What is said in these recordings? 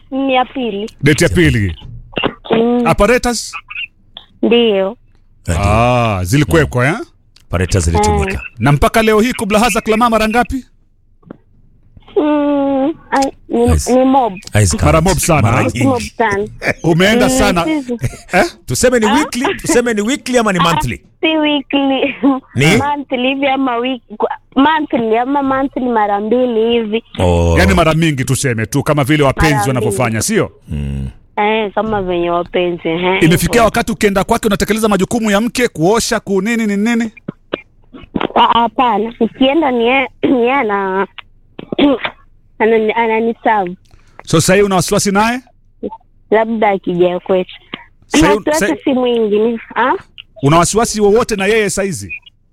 ni ya pili. Date ya pili. Mm, Apparatus? Ndiyo. Ah, zilikuwekwa eh? Pareta zilitumika. Na mpaka leo hii kubla haza klama mara ngapi? Mm, ai, ni, Nice. ni mob. Eyes count. Mara mob sana. Mara eh? nyingi. Mob sana. Umeenda Mm, sana. sisi- Eh? Tuseme ni weekly, tuseme ni weekly ama ni monthly? Si weekly. Ni? monthly hivi ama wiki monthly ama monthly mara mbili hivi. Oh. Yaani mara mingi tuseme tu kama vile wapenzi Mara wanavyofanya, sio? Eh, kama venye wapenzi eh. Imefikia hivyo. wakati ukienda kwake unatekeleza majukumu ya mke, kuosha, kunini ni nini? Ah, Hapana, nikienda ni yeye ni yeye ana anani- ananiserve So sasa hii una wasiwasi naye? labda akija kwetu. Sasa- Na wasiwasi sasa- si mwingi ni ah Una wasiwasi wowote na yeye saizi?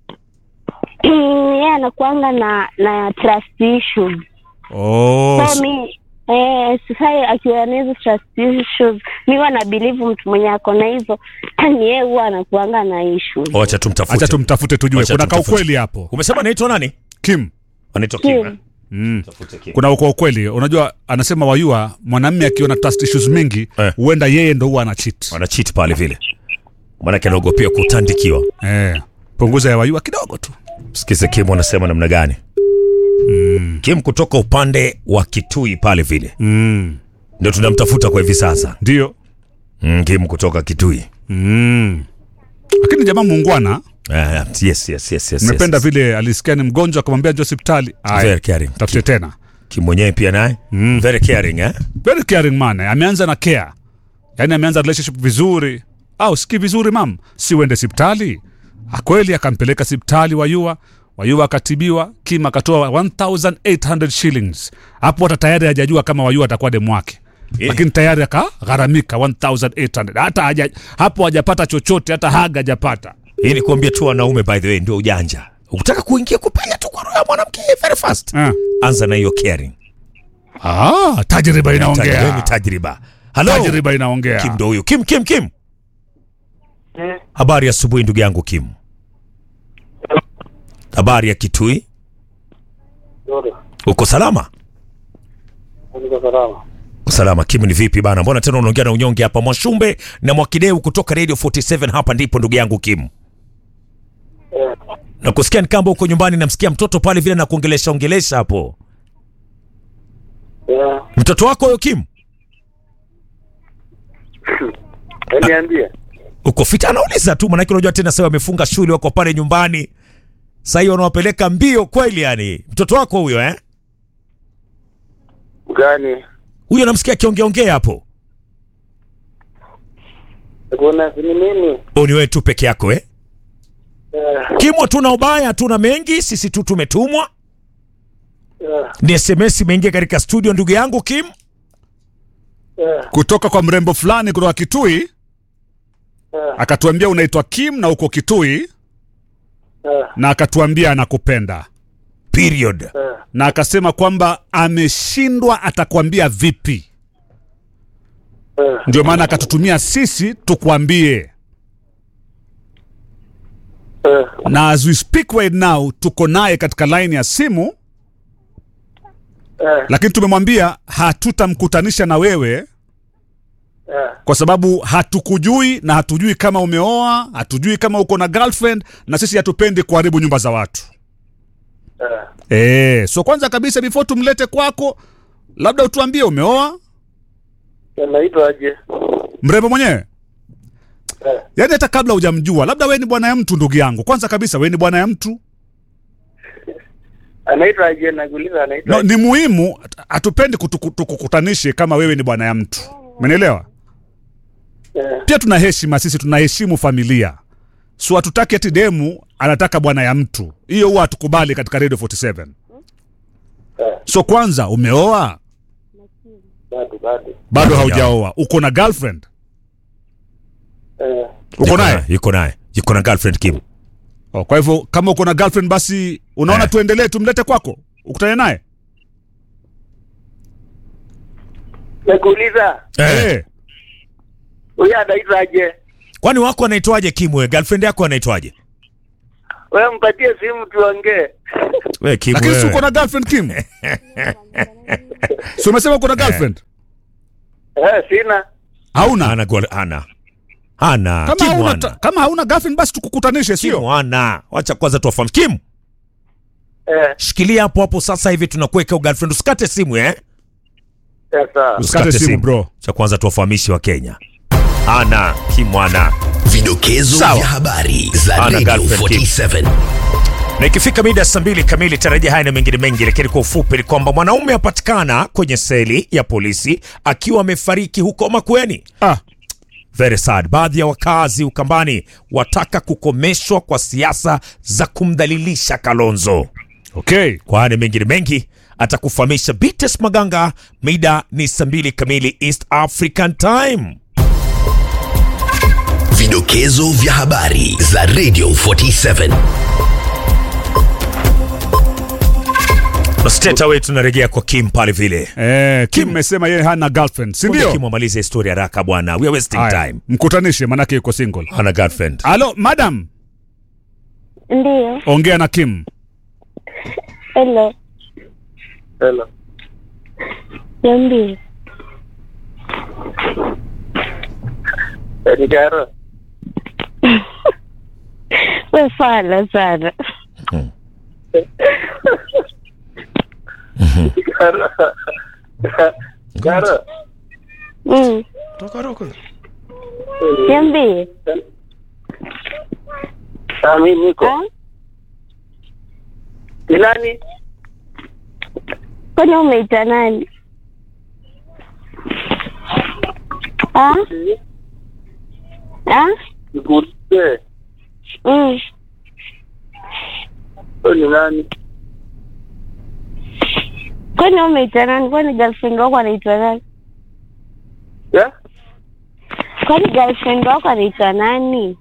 yeye anakuanga na na trust issues. Oh, So mi eh sasa akiwa na hizo trust issues, mi huwa na believe mtu mwenye ako na hizo ni yeye huwa anakuanga na issues. Wacha tumtafute. acha tumtafute tujue. Wacha Kuna ka tumtafute. ukweli hapo. Umesema anaitwa nani? Kim. Anaitwa Kim. eh? Mm. Tafute Kim. Kuna uko ukweli. Unajua anasema wayua mwanamume akiona trust issues mingi Eh. huenda yeye ndo huwa ana cheat. Wana cheat pale vile. Maanake anaogopea kutandikiwa. Eh. Punguza ya wayua kidogo tu. Sikize Kim anasema namna gani? Kim kutoka upande wa Kitui pale vile. Mm. Ndio tunamtafuta kwa hivi sasa. Ndio. Mm, Kim kutoka Kitui. Mm. Lakini jamaa muungwana, Ah, yes, yes, yes, yes. nimependa yes. vile alisikia ni mgonjwa akamwambia njoo hospitali. Aya, Very caring. Tafute tena. Kim mwenyewe pia naye. Very caring eh? Very caring man. eh. Ameanza na care. Yaani ameanza relationship vizuri. Au siki vizuri mam, si uende hospitali. Akweli akampeleka hospitali Wayua. Wayua akatibiwa, Kim akatoa 1800 shillings. Hapo hata tayari hajajua kama Wayua atakuwa demu wake. Eh. Lakini tayari akagharamika 1800. Hata haja, hapo hajapata chochote, hata haga hajapata. Hii ni kuambia tu wanaume by the way ndio ujanja. Ukitaka kuingia kupenya tu kwa roho ya mwanamke very fast. Ah. Anza na hiyo caring. Ah, tajriba Tajriba ni inaongea. tajriba. Hello. Tajriba inaongea. Kim ndo huyo. Kim, Kim, Kim. Habari ya asubuhi ndugu yangu Kim. Habari ya Kitui. Uko salama? Niko salama. Uko salama. Kim ni vipi bana? Mbona tena unaongea na unyonge hapa? Mwashumbe na Mwakideu kutoka Radio 47 hapa ndipo ndugu yangu Kim. Na kusikia ni kama uko nyumbani namsikia mtoto pale vile na kuongelesha ongelesha hapo. Yeah. Mtoto wako huyo Kim? Niambie. Uko fit? Anauliza tu maanake unajua tena sasa wamefunga shule wako pale nyumbani. Sasa hiyo wanawapeleka mbio kweli yani. Mtoto wako huyo eh? Gani? Huyo namsikia akiongeongea hapo. Kuna ni mimi. Au ni wewe tu peke yako eh? Yeah. Kim, hatuna ubaya, hatuna mengi, sisi tu tumetumwa. Yeah. Ni SMS imeingia katika studio ndugu yangu Kim. Yeah. Kutoka kwa mrembo fulani kutoka Kitui Yeah. akatuambia unaitwa Kim na uko Kitui Yeah. na akatuambia anakupenda Period. Yeah. na akasema kwamba ameshindwa atakwambia vipi. Yeah. Ndio maana akatutumia sisi tukwambie, Yeah. na as we speak right now tuko naye katika line ya simu, Yeah. lakini tumemwambia hatutamkutanisha na wewe Yeah. kwa sababu hatukujui na hatujui kama umeoa, hatujui kama uko na girlfriend, na sisi hatupendi kuharibu nyumba za watu. Yeah. Eh, so kwanza kabisa before tumlete kwako, labda utuambie umeoa Naitwa aje? mrembo mwenyewe? Yeah. Yaani hata kabla hujamjua, labda wewe ni bwana ya mtu ndugu yangu. Kwanza kabisa wewe ni bwana ya mtu. Anaitwa aje? Nakuuliza anaitwa No, aje? ni muhimu hatupendi kutuku- tukukutanishe kama wewe ni bwana ya mtu. Umenielewa? Yeah. Pia tuna heshima sisi, tunaheshimu familia. So hatutaki ati demu anataka bwana ya mtu. Hiyo huwa hatukubali katika Radio 47. Yeah. So kwanza umeoa? Bado bado. Bado haujaoa. Uko na girlfriend? Yeah. Uko naye? Yuko naye. Yuko na girlfriend Kim. Oh, kwa hivyo kama uko na girlfriend basi unaona Eh. tuendelee tumlete kwako ukutane naye Nakuuliza eh. huyu anaitwa aje? Kwani wako anaitwaje Kim wewe? Girlfriend yako anaitwaje? Wewe mpatie simu tuongee. Wewe Kim lakini si wewe. uko na girlfriend Kim si umesema uko na girlfriend Eh, sina. hauna Ana gol ana. Ana. kama Kimu hauna, ana. ta- kama hauna girlfriend basi tukukutanishe sio Kimu ana. Wacha kwanza tuwafahamu. Kimu, Eh, shikilia hapo hapo sasa hivi tunakuweka girlfriend. Usikate simu eh? ya sawa. usikate simu bro Cha kwanza tuwafahamishi wa Kenya. Ana. Kimu ana. Vidokezo Sawa. vya habari za Ana Radio girlfriend, 47. na ikifika mida saa mbili kamili tarajia haya na mengine mengi, lakini kwa ufupi ni kwamba mwanaume apatikana kwenye seli ya polisi akiwa amefariki huko Makueni. ah, Very sad. Baadhi ya wakazi Ukambani wataka kukomeshwa kwa siasa za kumdhalilisha Kalonzo. okay Kwa haya na mengine mengi atakufahamisha Bites Maganga. Mida ni saa mbili kamili East African Time. Vidokezo vya habari za Radio 47. Na straight away tunarejea kwa Kim pale vile. eh, Kim mesema yeye hana girlfriend si Ngoja ndio Kim amalize historia haraka bwana. We are wasting Haya, time. mkutanishe manake yuko single Hana girlfriend. halo madam Ndio. ongea na Kim Hello. Hello. Niambie. Eh, ni Karo. We fala sana. Karo. Karo. Mm. Niambie. Ah, mimi niko. Ah? Ni nani? Kwani umeita nani? Ah? Ah? Nikuulize. Mm. Wewe ni nani? Kwani umeita nani? Kwani girlfriend wako anaitwa nani? Ya? Kwani girlfriend wako anaitwa nani?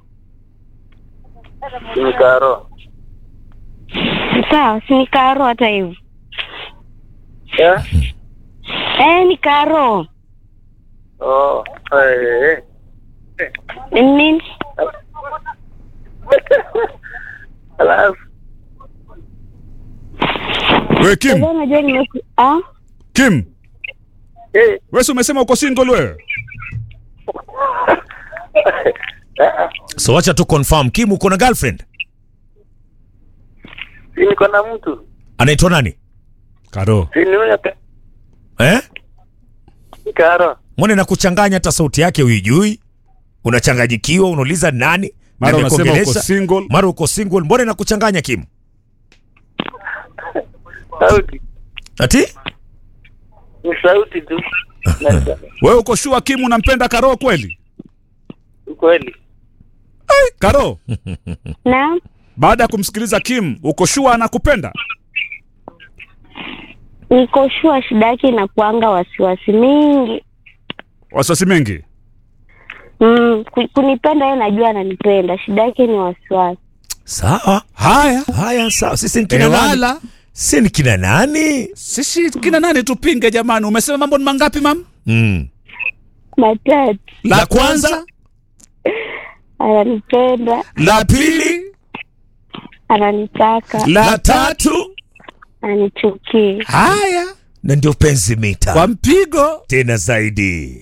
Ni Karo. Sawa, si ni Karo hata hivyo. Ya? Eh, ni Karo. Oh. Eh. eh. Ni nini? Alafu we Kim Sasa unajua nimeku... Ah? Kim eh wewe si umesema uko single wewe So wacha tu confirm Kim uko na girlfriend? si niko na mtu. Anaitwa nani? Karo Si ni huyo Ka- Eh? Karo. Mbona nakuchanganya hata sauti yake huijui? Unachanganyikiwa, unauliza nani? mara Na unasema uko nimekuongelesha. single Mara uko single, mbona nakuchanganya Kim? Sauti. Ati? Ni sauti tu. Na- wewe uko sure Kim unampenda Karo kweli Kweli. Karo Naam. baada ya kumsikiliza Kim uko sure anakupenda Niko shua shida yake inakuanga wasiwasi mingi. wasiwasi mengi Mm, ku- kunipenda yeye najua ananipenda. Shida yake ni wasiwasi. Sawa. haya Haya, sawa. Sisi ni kina nani? ewala Sisi ni kina nani? sisi kina nani tupinge jamani umesema mambo ni mangapi mam Mm. Matatu. La kwanza, Ananipenda, la pili ananitaka, la tatu, ananichukia. haya na ndio penzi mita. kwa mpigo Tena zaidi.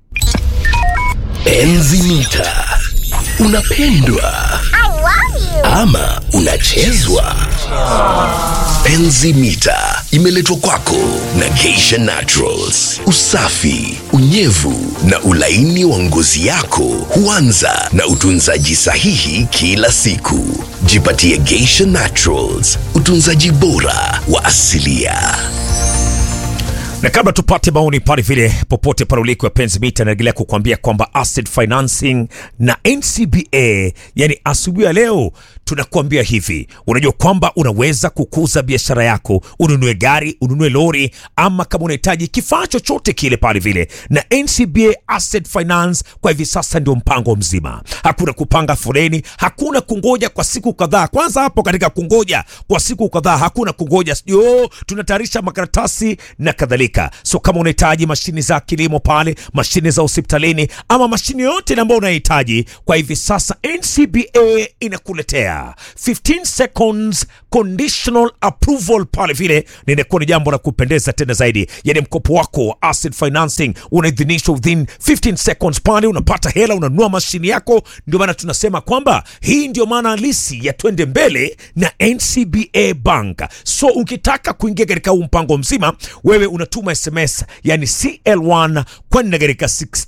Enzi mita. Unapendwa ama unachezwa? Enzi mita imeletwa kwako na Geisha Naturals. Usafi, unyevu na ulaini wa ngozi yako huanza na utunzaji sahihi kila siku. Jipatie Geisha Naturals, utunzaji bora wa asilia. na kabla tupate maoni pale vile popote pale uliko ya penzi mita naendelea kukuambia kwamba asset financing na ncba yani asubuhi ya leo tunakuambia hivi unajua kwamba unaweza kukuza biashara yako ununue gari ununue lori ama kama unahitaji kifaa chochote kile pale vile na ncba asset finance kwa hivi sasa ndio mpango mzima hakuna kupanga foleni hakuna kungoja kwa siku kadhaa kwanza hapo katika kungoja kwa siku kadhaa hakuna kungoja sijui oh, tunatayarisha makaratasi na kadhalika so kama unahitaji mashini za kilimo pale mashini za hospitalini ama mashini yote ambayo unahitaji kwa hivi sasa ncba inakuletea care 15 seconds conditional approval pale vile ninakuwa ni jambo la kupendeza tena zaidi yani mkopo wako wa asset financing unaidhinishwa within 15 seconds pale unapata hela unanunua mashini yako ndio maana tunasema kwamba hii ndio maana halisi ya twende mbele na ncba bank so ukitaka kuingia katika huu mpango mzima wewe unatuma sms yani cl1 kwenda katika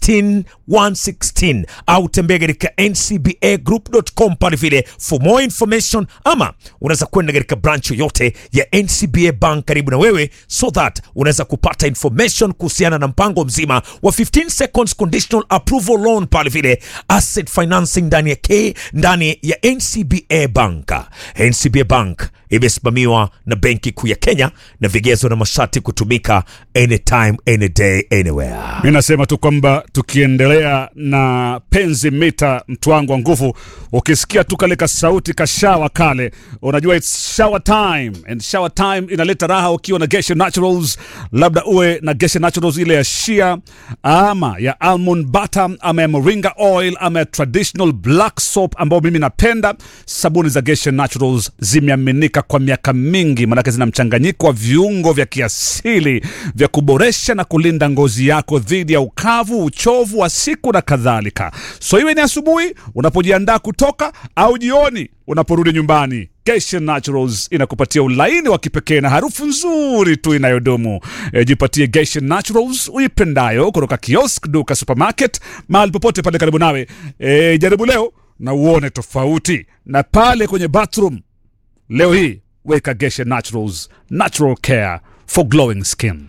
16116 au tembea katika ncbagroup.com pale vile for more information ama unaweza kwenda katika branch yoyote ya ncba bank karibu na wewe so that unaweza kupata information kuhusiana na mpango mzima wa 15 seconds conditional approval loan pale vile asset financing ndani ya k ndani ya ncba bank ncba bank imesimamiwa na benki kuu ya kenya na vigezo na masharti kutumika anytime any day anywhere mi nasema tu kwamba tukiendelea na penzi mita mtu wangu wa nguvu ukisikia tu kale kasauti kashawa kale unajua its shower time and shower time inaleta raha ukiwa na geshe naturals labda uwe na geshe naturals ile ya shia ama ya almond butter ama ya moringa oil ama ya traditional black soap ambayo mimi napenda sabuni za geshe naturals zimeaminika kwa miaka mingi manake zina mchanganyiko wa viungo vya kiasili vya kuboresha na kulinda ngozi yako dhidi ya ukavu uchovu wa siku na kadhalika so iwe ni asubuhi unapojiandaa kutoka au jioni unaporudi nyumbani Geshe Naturals inakupatia ulaini wa kipekee na harufu nzuri tu inayodumu. E, jipatie Geshe Naturals uipendayo kutoka kiosk, duka, supermarket, mahali popote pale karibu nawe. E, jaribu leo na uone tofauti. Na pale kwenye bathroom leo hii weka Geshe Naturals, natural care for glowing skin.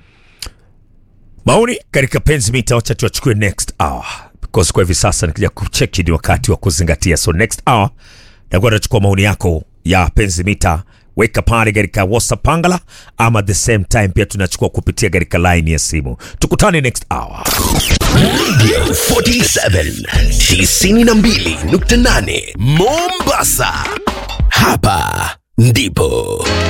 maoni katika penzi mita wacha tuachukue next hour because kwa hivi sasa nikija kucheki ni wakati wa kuzingatia so next hour nakuwa nachukua maoni yako ya penzi mita weka pale katika whatsapp pangala ama the same time pia tunachukua kupitia katika line ya simu tukutane next hour Radio 47 92.8 Mombasa. Hapa ndipo